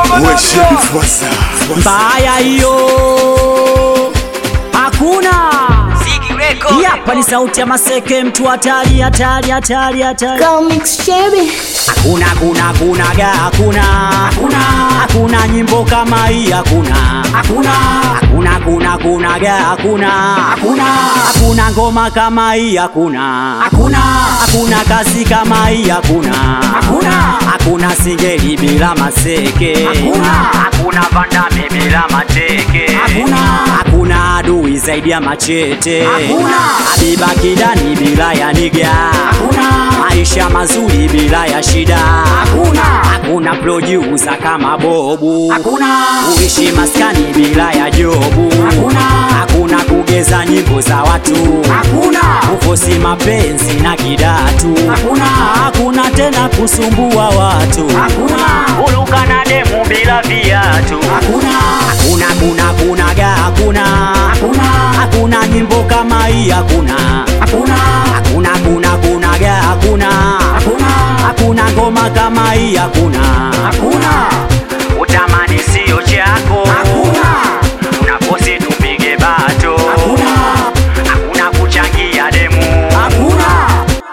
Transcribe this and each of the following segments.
Wewe Fuasa. mbaya hiyo hakuna Hii hapa ni sauti ya maseke mtu hatari hatari hatari hatari Comics Sherry. hakuna hakuna hakuna ga hakuna hakuna hakuna nyimbo kama hii hakuna hakuna hakuna hakuna hakuna ga hakuna hakuna hakuna ngoma kama hii hakuna hakuna hakuna kazi kama hii hakuna hakuna hakuna singeli bila maseke hakuna hakuna vandame bila mateke hakuna hakuna adui zaidi ya machete hakuna habiba kidani bila ya niga hakuna maisha mazuri bila ya shida hakuna hakuna producer kama bobu hakuna uishi maskani bila ya jobu hakuna hakuna kugeza nyimbo za watu hakuna kufosi mapenzi na kidatu hakuna hakuna tena kusumbua watu hakuna uluka na demu bila viatu hakuna hakuna hakuna hakuna ga hakuna hakuna hakuna nyimbo kama hii hakuna hakuna hakuna hakuna hakuna ga hakuna hakuna hakuna ngoma kama hii hakuna hakuna utamani sio chako hakuna unakosi tupige bato hakuna hakuna kuchangia demu hakuna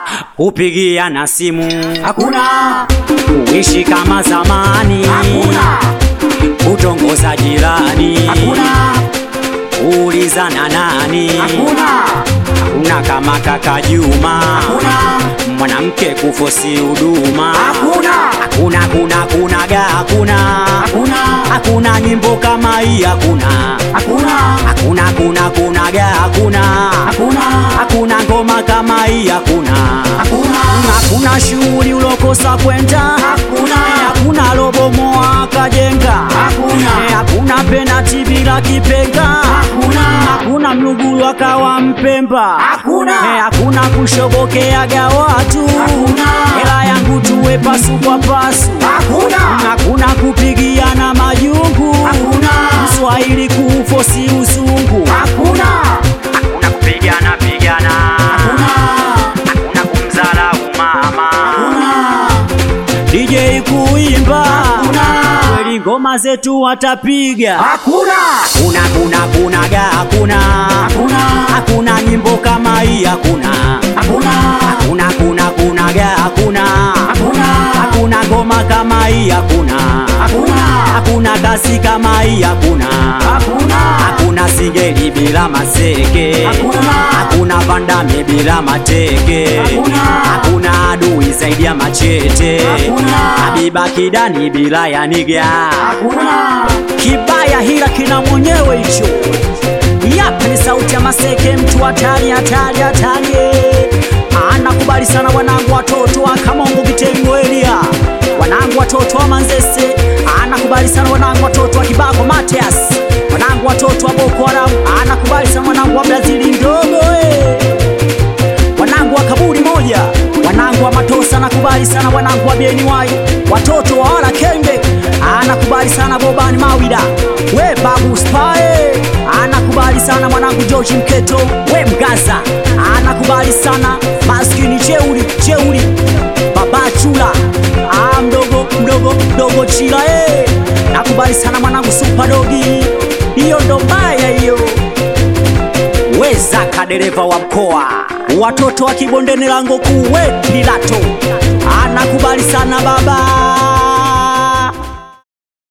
kupigia na simu hakuna kuishi kama zamani hakuna kutongoza jirani hakuna kuulizana nani hakuna hakuna kama kaka Juma hakuna mwanamke kufosi huduma hakuna hakuna hakuna hakuna ga hakuna hakuna hakuna nyimbo kama hii hakuna hakuna hakuna hakuna hakuna ga hakuna hakuna hakuna ngoma kama hii hakuna hakuna hakuna shughuli ulokosa kwenda hakuna hakuna lobomoa kajenga hakuna hakuna penati bila kipenga hakuna hakuna mlugulu akawa mpemba hakuna hakuna kushobokeaga watu hakuna hela yangu tuwe pasu kwa pasu hakuna hakuna kupigiana majungu hakuna mswahili kufosi uzungu hakuna hakuna kupigana pigana hakuna hakuna kumdharau mama DJ kuimba kweli ngoma zetu watapiga hakuna hakuna hakuna hakuna ga hakuna hakuna hakuna nyimbo kama hii hakuna hakuna hakuna hakuna hakuna ga hakuna hakuna hakuna ngoma kama hii hakuna hakuna hakuna kasi kama hii hakuna hakuna hakuna singeli bila maseke hakuna hakuna vandame bila mateke hakuna hakuna adui zaidi ya machete hakuna habiba kidani bila ya niga hakuna kibaya hila kina mwenyewe hicho yapi ni sauti ya maseke mtu hatari hatari hatari anakubali sana wanangu watoto wa kamongo vitengo elia wanangu watoto wa manzese anakubali sana wanangu watoto wa kibako matias wanangu watoto wa boko haram anakubali sana wanangu wa brazili ndogo eh wanangu wa kaburi moja wanangu wa matosa nakubali sana wanangu wa bieniwai watoto wa wala kenge anakubali sana bobani mawida we babu spae anakubali sana mwanangu george mketo we mgaza anakubali sana maskini cheuli cheuli baba chula ah, mdogo mdogo mdogo chila eh. nakubali sana mwanangu supadogi hiyo ndo mbaya hiyo weza kadereva wa mkoa watoto wa kibondeni lango kuwe pilato anakubali sana baba